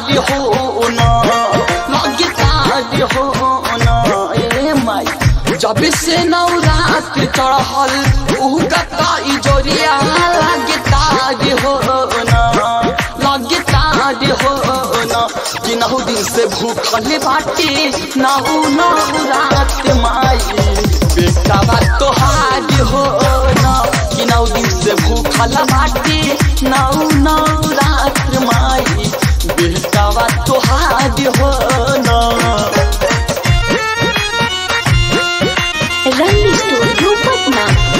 तारी हो ना लगे तारी हो ना ए माई जब से नवरात चढ़ल उनका ताई जोरिया लगे तारी हो ना लगे तारी हो ना कि नौ दिन से भूखल बाटे नौ नवरात माई बेटा बा तोहार हो ना कि नौ दिन से भूखल बाटे नौ नवरात माई बेटा बा तोहार हो ना रंग स्टूडियो पटना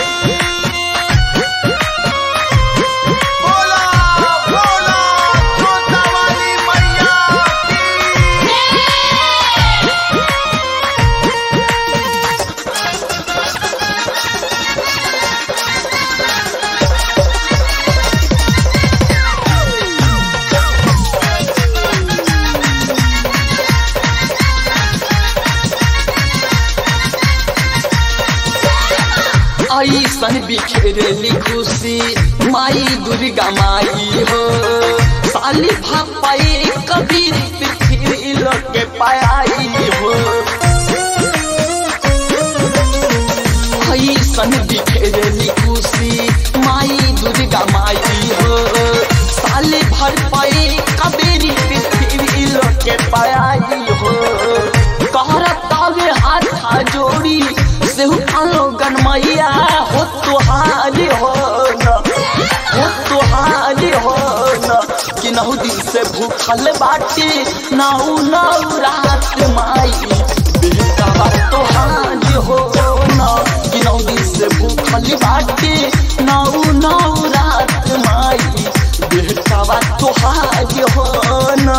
बोला बोला छोटा वाली मैया ऐसन बिखेरली खुशी माई दुर्गा माई हो साली भापाए कभी पृथ्वी लोग पाई हो ऐसन बिखेरली खुशी माई दुर्गा माई हो साली भर पाए कबेरी पृथ्वी लोग पाई हो कहरतावे हाथ जोड़ी सेहु आलो गनमैया हो तुहारी हो न हो तुहारी हो न कि नौ दिन से भूखल बाटे नौ नौ रात माई बेटा बा तुहारी हो न कि नौ दिन से भूखल बाटे नौ नौ रात माई बेटा बा तुहारी हो न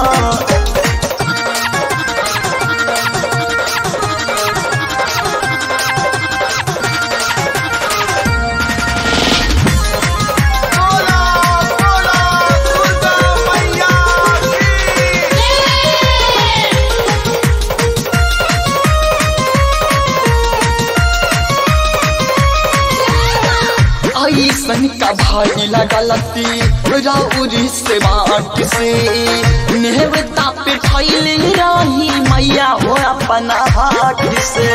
बोला बोला दुर्गा मैया ऐसन का भाई लगलती राउरी से बाट से नेवता पे फैले रही मैया हो अपना हाथ से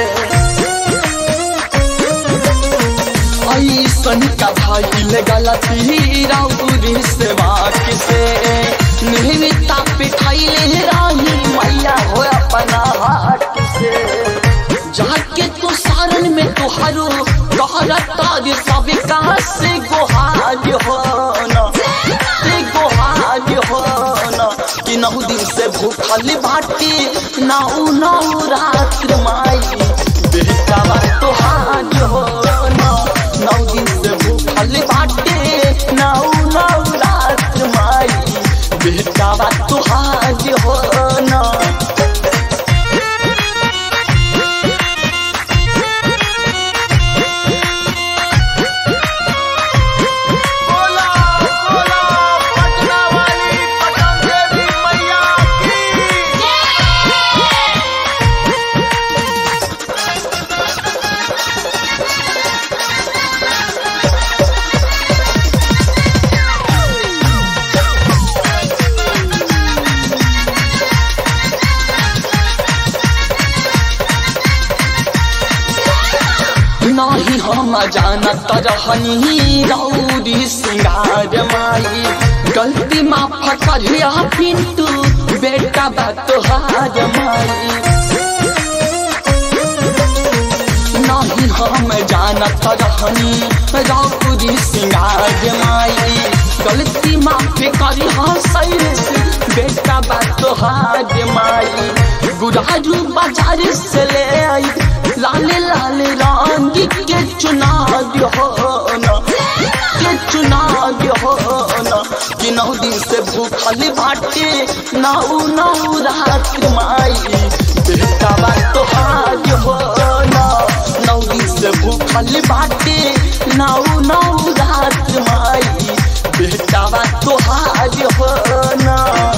ऐसन का भाई लगलती राउरी से बाट से नेवता पे फैले रही मैया हो अपना हाथ से जाके तो सारन में तुहारो कहरता रे सब कहाँ से गोहार हो न से गोहार हो न कि नौ दिन से भूखल बाटे नौ नौ रात माई बेटा बा तुहार हो न नौ दिन से भूखल बाटे नौ नौ रात माई बेटा बा तुहार हो न बोला बोला पटना वाली पटन देवी मैया की नाही हम जानत रहनी रौरी सिंगार माई गलती माफ करिया पिंटू बेटा बा तोहार माई नहीं हम जानत रहनी रौरी सिंगार माई गलती माफ करिया सैर से बेटा बा तोहार माई गुराजू बाजार से ले आई लाल लाल रंग के चुनाव हो न के चुनाव हो न कि नौ दिन से भूखल बाटे नौ नौ रात माई बेटा बा तोहार हो न नौ दिन से भूखल बाटे नौ नौ रात माई बेटा बा तोहार हो न